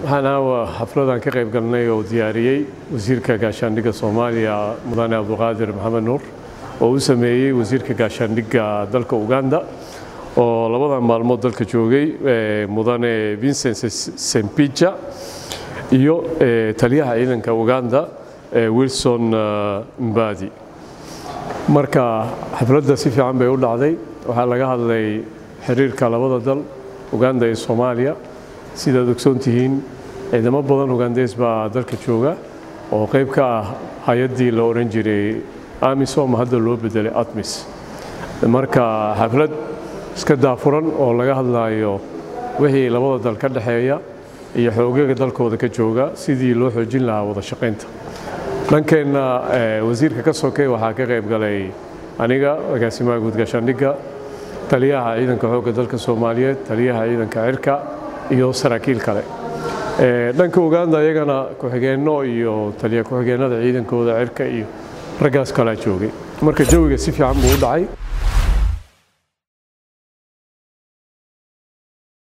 waxaan aawa xafladan ka qayb galnay oo diyaariyey wasiirka gaashaandhigga soomaaliya mudane cabduqaadir maxamed nuur oo u sameeyey wasiirka gaashaandhigga dalka uganda oo labadan maalmood dalka joogay mudane vincent sempija iyo taliyaha ciidanka uganda wilson mbadi marka xafladda si fiican bay u dhacday waxaa laga hadlay xiriirka labada dal uganda iyo soomaaliya sidaad ogsoon tihiin ciidamo badan ugandees baa dalka jooga oo qayb ka ah hay-addii la odhan jiray amisom hadda loo bedelay atmis marka xaflad iska daafuran oo laga hadlayo wixii labada dal ka dhexeeya iyo xoogaga dalkooda ka jooga sidii loo xoojin lahaa wada shaqaynta dhankeenna wasiirka ka sokay waxaa ka qayb galay aniga agaasimaha guud gaashaandhigga taliyaha ciidanka xoogga dalka soomaaliyeed taliyaha ciidanka cirka iyo saraakiil kale dhanka uganda iyagana ku-xigeenno iyo taliya ku-xigeenada ciidankooda cirka iyo raggaas kalaa joogay marka jawiga si fiican buu u dhacay